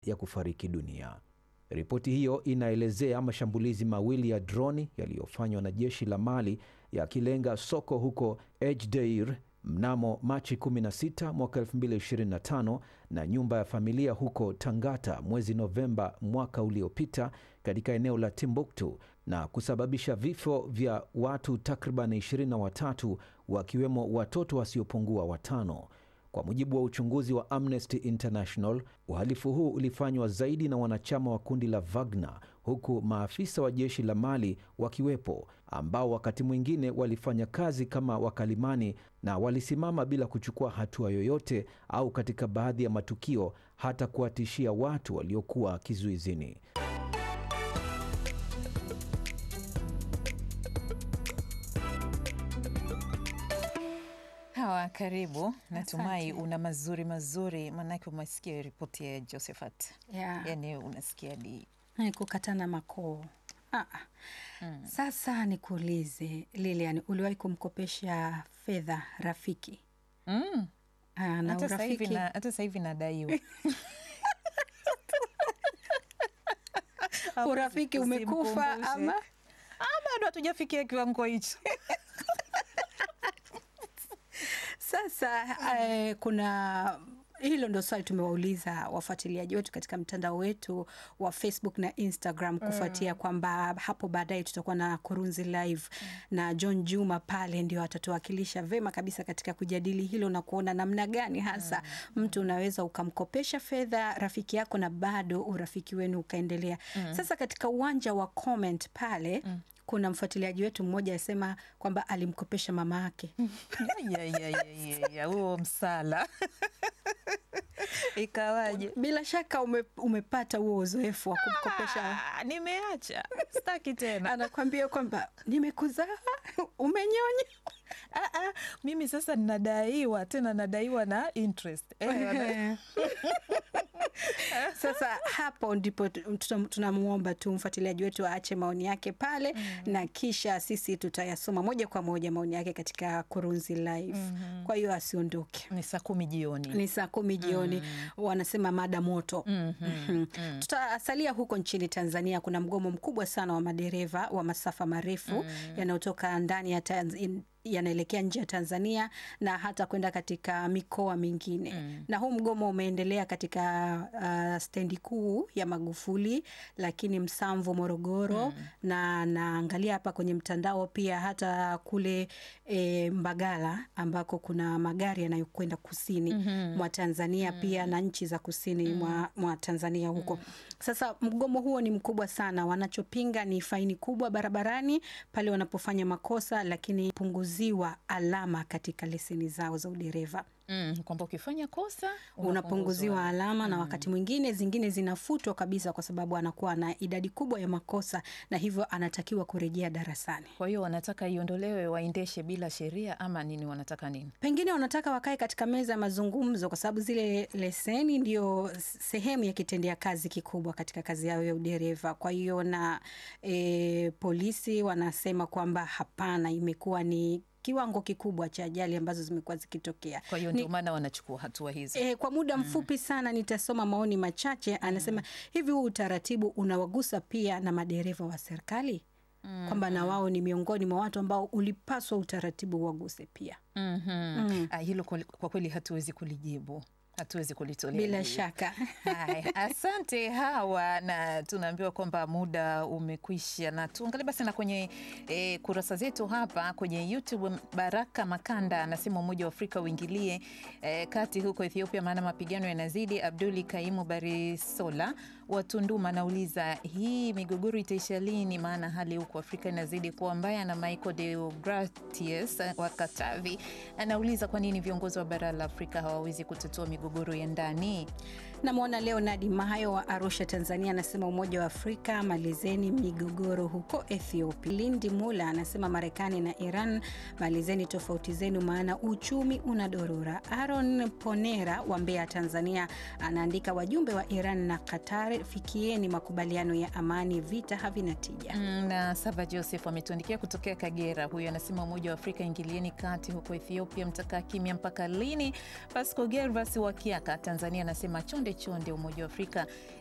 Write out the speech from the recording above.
ya kufariki dunia. Ripoti hiyo inaelezea mashambulizi mawili ya droni yaliyofanywa na jeshi la Mali yakilenga soko huko Ejdeir mnamo Machi 16 mwaka 2025 na nyumba ya familia huko Tangata mwezi Novemba mwaka uliopita katika eneo la Timbuktu na kusababisha vifo vya watu takriban 23 wakiwemo watoto wasiopungua watano. Kwa mujibu wa uchunguzi wa Amnesty International, uhalifu huu ulifanywa zaidi na wanachama wa kundi la Wagner, huku maafisa wa jeshi la Mali wakiwepo, ambao wakati mwingine walifanya kazi kama wakalimani na walisimama bila kuchukua hatua yoyote, au katika baadhi ya matukio hata kuwatishia watu waliokuwa kizuizini. Hawa, karibu. Natumai una mazuri mazuri, maanake umesikia ripoti ya Josephat. Yeah. Yani unasikia di Ni kukatana makoo. Ah, ah. Mm. Sasa nikuulize Lilian, uliwahi kumkopesha fedha rafiki? mm. Ah, na hata sasa hivi urafiki na- hata sasa hivi nadaiwa urafiki umekufa Usimkumbushe. ama Ah, bado hatujafikia kiwango hicho. Sasa eh, kuna hilo ndo swali tumewauliza wafuatiliaji wetu katika mtandao wetu wa Facebook na Instagram kufuatia kwamba hapo baadaye tutakuwa na Kurunzi Live na John Juma pale ndio atatuwakilisha vema kabisa katika kujadili hilo na kuona namna gani hasa mtu unaweza ukamkopesha fedha rafiki yako na bado urafiki wenu ukaendelea. Sasa katika uwanja wa comment pale kuna mfuatiliaji wetu mmoja asema kwamba alimkopesha mama yake Ya, ya, ya, ya, ya, huo msala ikawaje? Bila shaka ume, umepata huo uzoefu wa kumkopesha. Ah, nimeacha staki tena. Anakwambia kwamba nimekuzaa, umenyonya. Ah, ah, mimi sasa nadaiwa tena, nadaiwa na interest eh, wana- Sasa hapo ndipo tu- tutam- tunamwomba tu mfuatiliaji wetu aache maoni yake pale na kisha sisi tutayasoma moja kwa moja maoni yake katika Kurunzi Live. Kwa hiyo asiondoke. ni saa kumi jioni. Ni saa kumi jioni, wanasema mada moto. Mhm. Tutasalia huko nchini Tanzania. Kuna mgomo mkubwa sana wa madereva wa masafa marefu yanayotoka ndani ya Tanz- yanaelekea nje ya Tanzania na hata kwenda katika mikoa mingine na huu mgomo umeendelea katika uh, stendi kuu ya Magufuli, lakini Msamvu, Morogoro na naangalia hapa kwenye mtandao pia hata kule e, Mbagala ambako kuna magari yanayokwenda kusini mwa Tanzania pia na nchi za kusini mwa, mwa Tanzania huko. Sasa mgomo huo ni mkubwa sana. Wanachopinga ni faini kubwa barabarani pale wanapofanya makosa, lakini punguziwa alama katika leseni zao za udereva Mm, kwamba ukifanya kosa unapunguziwa alama na wakati mwingine zingine zinafutwa kabisa, kwa sababu anakuwa na idadi kubwa ya makosa na hivyo anatakiwa kurejea darasani. Kwa hiyo wanataka iondolewe, waendeshe bila sheria ama nini? Wanataka nini? Pengine wanataka wakae katika meza ya mazungumzo, kwa sababu zile leseni ndio sehemu ya kitendea kazi kikubwa katika kazi yao ya udereva. Kwa hiyo na e, polisi wanasema kwamba hapana, imekuwa ni kiwango kikubwa cha ajali ambazo zimekuwa zikitokea. Kwa hiyo Ni- ndio maana wanachukua hatua hizo. E, kwa muda mfupi sana nitasoma maoni machache. Anasema hivi, huu utaratibu unawagusa pia na madereva wa serikali kwamba na wao ni miongoni mwa watu ambao ulipaswa utaratibu waguse pia. Mhm. Ah, hilo kwa kwa kweli hatuwezi kulijibu, hatuwezi kulitolea Bila jibu. shaka Haya, asante Hawa, na tunaambiwa kwamba muda umekwisha, na tuangalie basi na kwenye e, kurasa zetu hapa kwenye YouTube. Baraka Makanda anasema Umoja wa Afrika uingilie e, kati huko Ethiopia, maana mapigano yanazidi. Abduli Kaimu Barisola wa Tunduma anauliza hii migogoro itaisha lini? Maana hali huko Afrika inazidi kuwa mbaya. Na Michael Deogratius wa Katavi anauliza kwa nini viongozi wa bara la Afrika hawawezi kutatua migogoro ya ndani. namwona Leonard Mahayo wa Arusha, Tanzania, anasema Umoja wa Afrika malizeni migogoro huko Ethiopia. Lindi Mula anasema Marekani na Iran malizeni tofauti zenu, maana uchumi unadorora. Aaron Ponera wa Mbeya, Tanzania, anaandika wajumbe wa Iran na Qatar, fikieni makubaliano ya amani, vita havina tija. Mm, na Sava Joseph ametuandikia kutokea Kagera. Huyu anasema Umoja wa Afrika ingilieni kati huko Ethiopia, mtakaa kimya mpaka lini? Pasco Gervas wa Kiaka, Tanzania, anasema chonde chonde chonde Umoja wa Afrika